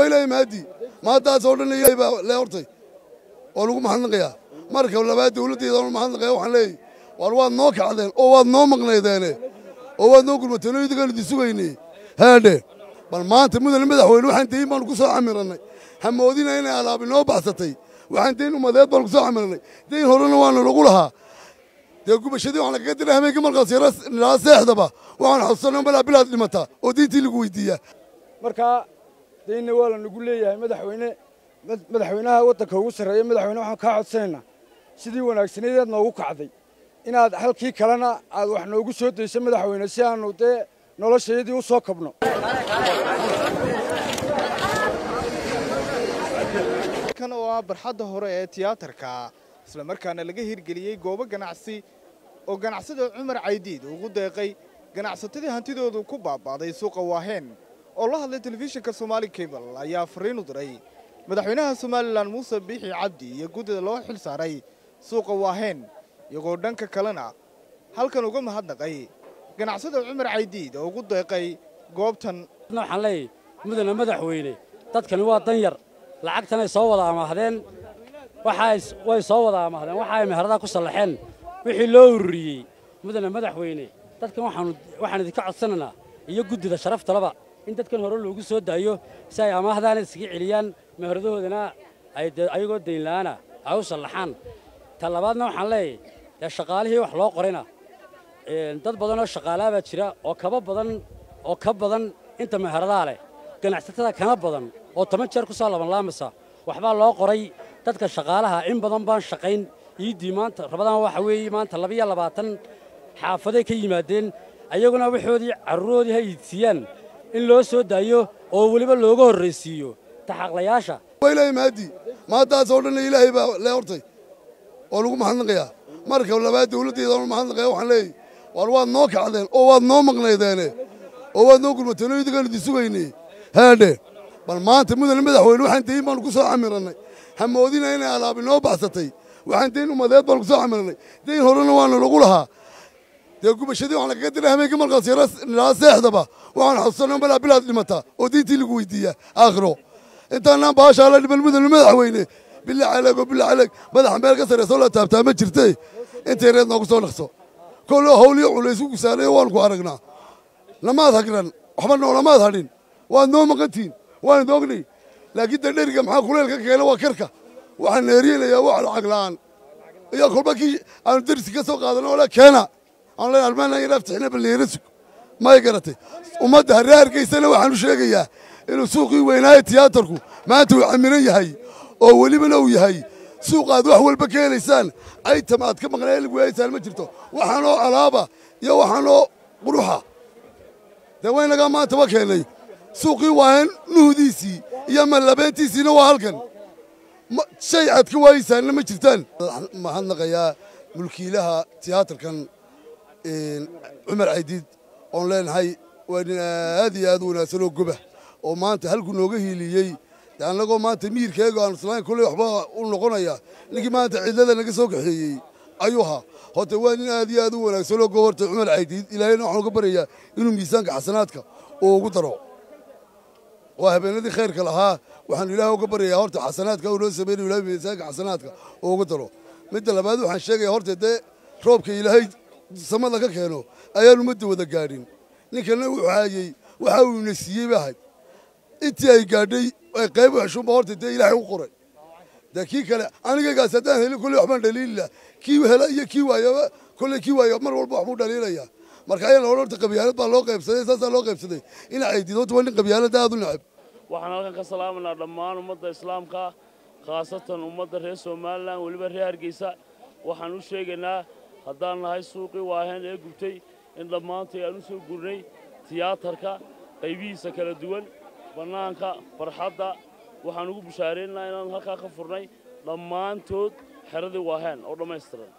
ilaahay mahadii maantaasoo dhan ilaahay baa lee hortay oo lagu mahadnaqayaa marka labaad dawladdeeda oo mahadnaqaya waxaan leeyahy war waad noo kacdeen oo waad noo maqnaydeene oo waad noo gurmateen oo idinkaan idin sugaynay haadhe bal maanta mudane madaxweyne waxaan dayin baanu ku soo camirannay hamoodina inay alaabi noo baxsatay waxaan dayn umadeed baanu ku soo camirannay dayn horena waanu lagu lahaa dee gubashadii waxaan lagaga diray hameenkii markaas yara nilaa seexdaba waxaan xusuusanay balaa bilaad dhimataa oo diintii lagu weydiiyaa markaa daynna waa lanagu leeyahay madaxweyne madaxweynaha waddanka ugu sarreeya madaxweyne waxaan kaa codsanaynaa sidii wanaagsaneedeed noogu kacday inaad halkii kalena aad wax noogu soo dayso madaxweyne si aanu dee noloshayadii u soo kabno kan oo ah barxadda hore ee tiyaatarka isla markaana laga hirgeliyey goobo ganacsi oo ganacsada cumar caydiid ugu deeqay ganacsatadii hantidoodu ku baaba'day suuqa waaheen oo la hadlay telefishinka somaali cable ayaa fariin u diray madaxweynaha somalilan muuse biixi cabdi iyo guddida loo xil saaray suuqa waaheen iyagoo dhanka kalena halkan uga mahadnaqay ganacsada cumar caydiid oo ugu deeqay goobtan waxaan leeyahy mudane madaxweyne dadkani waa dan yar lacagtanay soo wada amaahdeen way soo wada amaahdeen waxa ay meheradaha ku sallaxeen wixii loo ururiyey mudane madaxweyne dadkan waxaan idinka codsanaynaa iyo guddida sharaftalaba in dadkan hore loogu soo daayo si ay amaahdaana iskaga celiyaan meheradahoodana ayagoo daynla'aana ay u sallaxaan ta labaadna waxaan leeyahy dee shaqaalihii wax loo qorayna dad badanoo shaqaalaa baa jira oo kaba badan oo ka badan inta meheradaha leh ganacsatada kana badan oo toban jeer ku soo labanlaamasa waxbaa loo qoray dadka shaqaalaha in badan baan shaqayn iiddii maanta rabadaan waxa weeye maanta labiyo labaatan xaafaday ka yimaadeen ayaguna waxoodii carruuroodii ha iidsiiyaan in loo soo daayo oo weliba looga horraysiiyo taxaqlayaasha waa ilaahay mahadii maantaasoo dhan ilaahay baa lee hortay oo lagu mahadnaqayaa marka labaad dawladdeeda oo mahadnaqaya waxaan leeyahy war waad noo kacdeen oo waad noo maqnaydeene oo waad noo gurmateen oo idinkaan idin sugaynay haadhe bal maanta mudane madaxweyne waxaan dayin baanu ku soo camirannay hamoodina inay alaabi noo baxsatay waxaan dayn umadeed baanu ku soo camirannay dayn horena waanu lagu lahaa dee gubashadii waxaan lagaga diray hameenkii markaas yara nilaa seexdaba waxaan xusuusanay balaa bilaad dhimataa oo diintii lagu weydiiyaa aakhiro intaanaan baashaa la dhiman mudane madaxweyne bilaa caleeg oo bilaa caleeg madaxa meel ka sarreysoo la taabtaa ma jirte intay reed noogu soo dhaqso koloo hawliyo culaysku gusaanayo waanu ku aragnaa lamaad hagran waxba noolamaad hadhin waad noo maqantihin waan idoognay laakiin dee dheriga maxaa kuleelka keena waa karka waxaan neeriyelayaa wax lacag la'aan iyo kolba kii aanu dersi ka soo qaadano ole keena aan leen almaana yar aftixina balneera sug may garatay ummadda harre hargeysana waxaan u sheegayaa inuu suuqii weynaaye tiyaatarku maanta uu camiran yahay oo welibana uu yahay suuqaad wax walba ka helaysaan aytam aad ka maqnaa lagu haysaan ma jirto waxaanoo alaaba iyo waxaanoo quruxa dee waynagaa maantaba keennay suuqii waahen nuhdiisii iyo mallabeentiisiina waa halkan shay aad ka waayeysaanna ma jirtaan mahadnaqayaa mulkiilaha tiyaatarkan cumar caydiid oon leenahay waa nin aad iyo aad u wanaagsan oo goba oo maanta halku nooga hiiliyey de annagoo maanta miirkeega aan islayn kolley waxba u noqonaya ninkii maanta cidlada naga soo kaxeeyey ayuu ahaa horta waa nin aad iyo aad u wanaagsan oo goborta cumar caydiid ilaahayna waxaan uga baryayaa inuu miisaanka xasanaadka uu ugu daro waa habeenadii khayrka lahaa waxaanu ilaahay uga baryayaa horta xasanaadka uu noo samaynayo ilahay miisaanka xasanaadka uu ugu daro midda labaad waxaan sheegaya horta dee roobka ilaahay samada ka keeno ayaan ummadda wada gaadhin ninkana wuxuu haayey waxa uu ina siiyey ba ahayd intii ay gaadhay ay qayb xeshunba horta dee ilaahay u qoray dee kii kale anigagaas haddaan helin kolley waxbaan dhaliilila kii hela iyo kii waayaba kolley kii waayo mar walba waxbuu dhaliilaya marka ayaa laodhan horta qabyaalad baa loo qaybsaday saasaa loo qaybsaday ina caydiid horta waa nin qabyaalada aad u necab waxaan halkan ka salaamaynaa dhammaan ummadda islaamka khaasatan ummadda reer somalilan weliba reer hargeysa waxaan u sheegaynaa haddaan nahay suuqii waaheen ee gubtay in dhammaantay aan u soo gurnay tiyaatarka qaybihiisa kala duwan bannaanka barxadda waxaan ugu bushaaraynaynaa inaan halkaa ka furnay dhammaantood xeradii waaheen oo dhammaystiran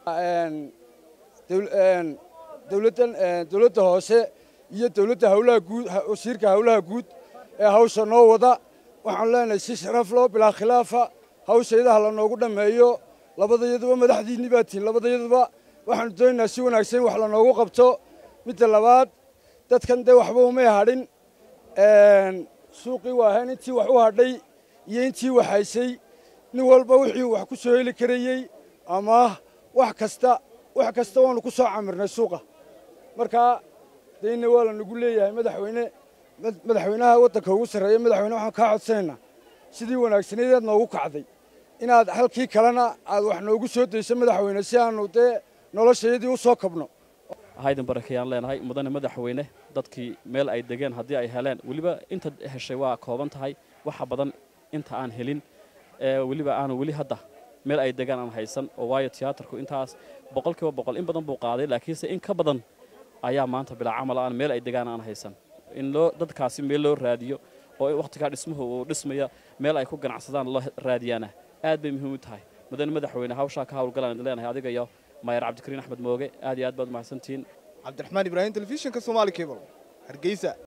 dowladdan dowladda hoose iyo dowladda hawlaha guud wasiirka hawlaha guud ee hawsha noo wada waxaan leenahay si sharaf loo bilaa khilaafa hawshaydaha la noogu dhammeeyo labadayaduba madaxdiinni baa tihin labadayaduba waxaanu doonaynaa si wanaagsan in wax lanoogu qabto midda labaad dadkan dee waxba umay hadhin suuqii waahayn intii wax u hadhay iyo intii waxaysay nin walba wixii wax ku soo heli karayey ama wax kasta wax kasta waanu ku soo camirnay suuqa markaa dayna waa la nagu leeyahay madaxweyne madaxweynaha waddanka ugu sarreeya madaxweyne waxaan kaa codsanaynaa sidii wanaagsaneedeed noogu kacday inaad halkii kalena aad wax noogu soo dayso madaxweyne si aanu dee noloshayadii u soo kabno haydan barakayaan leenahay mudane madaxweyne dadkii meel ay degeen haddii ay heleen weliba inta heshay waa kooban tahay waxa badan inta aan helin weliba aanu weli hadda meel ay degaan aan haysan oo waayo tiyaatarku intaas boqol kiiba boqol in badan buu qaaday laakiinse in ka badan ayaa maanta bilaa camal aan meel ay degaan aan haysan in loo dadkaasi meel loo raadiyo oo wakhtigaa dhismuhu uu dhismaya meel ay ku ganacsadaan loo raadiyaana aad bay muhiim u tahay mudane madaxweyne hawshaa ka hawlgalaan idin leenahay adiga iyo maayar cabdikariin axmed mooge aad iyo aad baad mahadsantihiin cabdiraxmaan ibraahim telefishinka soomaali cable hargeysa